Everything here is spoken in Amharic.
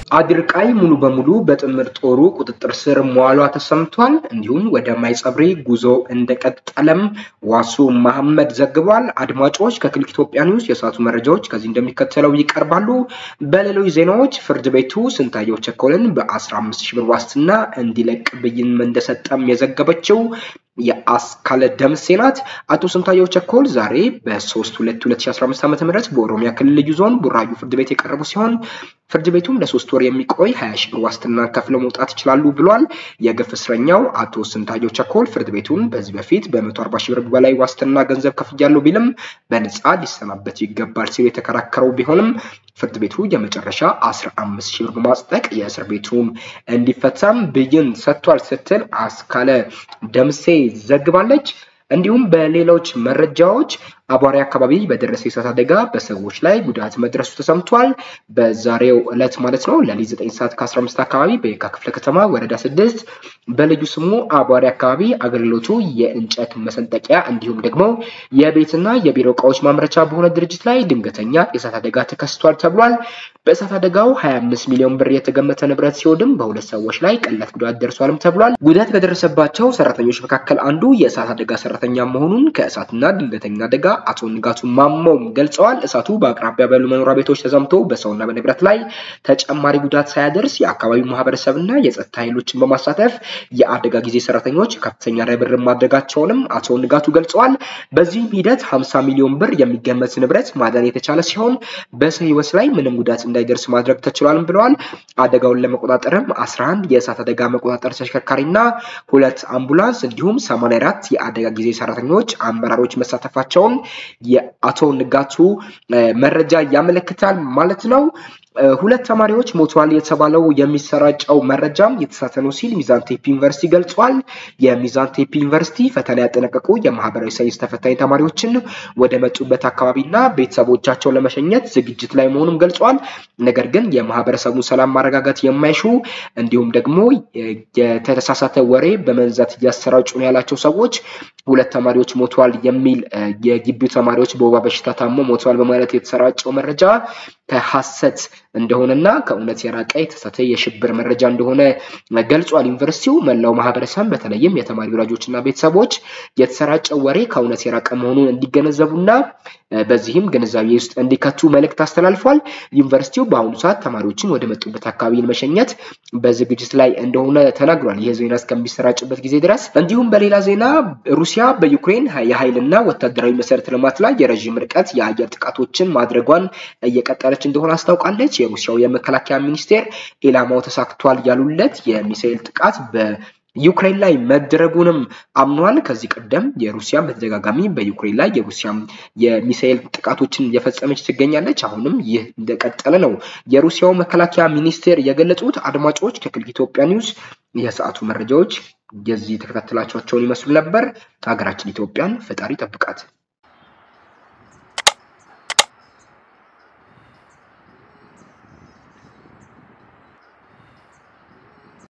አድርቃይ ሙሉ በሙሉ በጥምር ጦሩ ቁጥጥር ስር መዋሏ ተሰምቷል። እንዲሁም ወደ ማይጸብሪ ጉዞ እንደቀጠለም ዋሱ መሐመድ ዘግቧል። አድማጮች ከክሊክ ኢትዮጵያ ኒውስ የሰዓቱ መረጃዎች ከዚህ እንደሚከተለው ይቀርባሉ። በሌሎች ዜናዎች ፍርድ ቤቱ ስንታየው ቸኮልን በ15 ሺህ ብር ዋስትና እንዲለቅ ብይን እንደሰጠም የዘገበችው የአስካለ ደምሴ ናት። አቶ ስንታየው ቸኮል ዛሬ በ3 2 2015 ዓ ም በኦሮሚያ ክልል ልዩ ዞን ቡራዩ ፍርድ ቤት የቀረቡ ሲሆን ፍርድ ቤቱም ለሶስት ወር የሚቆይ 20 ሺህ ብር ዋስትና ከፍለው መውጣት ይችላሉ ብሏል። የግፍ እስረኛው አቶ ስንታየው ቸኮል ፍርድ ቤቱን በዚህ በፊት በ140 ሺህ ብር በላይ ዋስትና ገንዘብ ከፍያለሁ ቢልም በነፃ ሊሰናበት ይገባል ሲሉ የተከራከረው ቢሆንም ፍርድ ቤቱ የመጨረሻ 15 ሺህ ብር በማጽደቅ የእስር ቤቱን እንዲፈታም ብይን ሰጥቷል ስትል አስካለ ደምሴ ዘግባለች። እንዲሁም በሌሎች መረጃዎች አቧሪ አካባቢ በደረሰ የእሳት አደጋ በሰዎች ላይ ጉዳት መድረሱ ተሰምቷል። በዛሬው ዕለት ማለት ነው ሌሊት 9 ሰዓት ከ15 አካባቢ በየካ ክፍለ ከተማ ወረዳ 6 በልዩ ስሙ አቧሪ አካባቢ አገልግሎቱ የእንጨት መሰንጠቂያ እንዲሁም ደግሞ የቤትና የቢሮ እቃዎች ማምረቻ በሆነ ድርጅት ላይ ድንገተኛ የእሳት አደጋ ተከስቷል ተብሏል። በእሳት አደጋው 25 ሚሊዮን ብር የተገመተ ንብረት ሲወድም በሁለት ሰዎች ላይ ቀላል ጉዳት ደርሷልም ተብሏል። ጉዳት ከደረሰባቸው ሰራተኞች መካከል አንዱ የእሳት አደጋ ሰራተኛ መሆኑን ከእሳትና ድንገተኛ አደጋ አቶ ንጋቱ ማሞም ገልጸዋል። እሳቱ በአቅራቢያ ባሉ መኖሪያ ቤቶች ተዘምቶ በሰውና በንብረት ላይ ተጨማሪ ጉዳት ሳያደርስ የአካባቢው ማህበረሰብና የጸጥታ ኃይሎችን በማሳተፍ የአደጋ ጊዜ ሰራተኞች ከፍተኛ ርብርብ ማድረጋቸውንም አቶ ንጋቱ ገልጸዋል። በዚህም ሂደት 50 ሚሊዮን ብር የሚገመት ንብረት ማዳን የተቻለ ሲሆን በሰው ህይወት ላይ ምንም ጉዳት እንዳይደርስ ማድረግ ተችሏልም ብለዋል። አደጋውን ለመቆጣጠርም 11 የእሳት አደጋ መቆጣጠር ተሽከርካሪና ሁለት አምቡላንስ እንዲሁም 84 የአደጋ ጊዜ ሰራተኞች አመራሮች መሳተፋቸውን የአቶ ንጋቱ መረጃ ያመለክታል ማለት ነው። ሁለት ተማሪዎች ሞተዋል የተባለው የሚሰራጨው መረጃም የተሳተ ነው ሲል ሚዛን ቴፒ ዩኒቨርሲቲ ገልጿል። የሚዛን ቴፒ ዩኒቨርሲቲ ፈተና ያጠናቀቁ የማህበራዊ ሳይንስ ተፈታኝ ተማሪዎችን ወደ መጡበት አካባቢና ቤተሰቦቻቸውን ለመሸኘት ዝግጅት ላይ መሆኑን ገልጿል። ነገር ግን የማህበረሰቡን ሰላም ማረጋጋት የማይሹ እንዲሁም ደግሞ የተሳሳተ ወሬ በመንዛት እያሰራጩ ነው ያላቸው ሰዎች ሁለት ተማሪዎች ሞተዋል የሚል የግቢው ተማሪዎች በወባ በሽታ ታሞ ሞተዋል በማለት የተሰራጨው መረጃ ከሐሰት እንደሆነና ከእውነት የራቀ የተሳተ የሽብር መረጃ እንደሆነ ገልጿል። ዩኒቨርሲቲው መላው ማህበረሰብ በተለይም የተማሪ ወላጆችና ቤተሰቦች የተሰራጨው ወሬ ከእውነት የራቀ መሆኑን እንዲገነዘቡና በዚህም ግንዛቤ ውስጥ እንዲከቱ መልእክት አስተላልፏል። ዩኒቨርሲቲው በአሁኑ ሰዓት ተማሪዎችን ወደ መጡበት አካባቢ መሸኘት በዝግጅት ላይ እንደሆነ ተናግሯል። ይህ ዜና እስከሚሰራጭበት ጊዜ ድረስ። እንዲሁም በሌላ ዜና ሩሲያ በዩክሬን የኃይልና ወታደራዊ መሰረተ ልማት ላይ የረዥም ርቀት የአየር ጥቃቶችን ማድረጓን እየቀጠለች እንደሆነ አስታውቃለች። የሩሲያው የመከላከያ ሚኒስቴር ኢላማው ተሳክቷል ያሉለት የሚሳኤል ጥቃት በዩክሬን ላይ መደረጉንም አምኗል። ከዚህ ቀደም የሩሲያ በተደጋጋሚ በዩክሬን ላይ የሩሲያ የሚሳኤል ጥቃቶችን የፈጸመች ትገኛለች። አሁንም ይህ እንደቀጠለ ነው የሩሲያው መከላከያ ሚኒስቴር የገለጹት። አድማጮች ከክሊክ ኢትዮጵያ ኒውስ የሰዓቱ መረጃዎች የዚህ የተከታተላቸውን ይመስሉ ነበር። ሀገራችን ኢትዮጵያን ፈጣሪ ጠብቃት።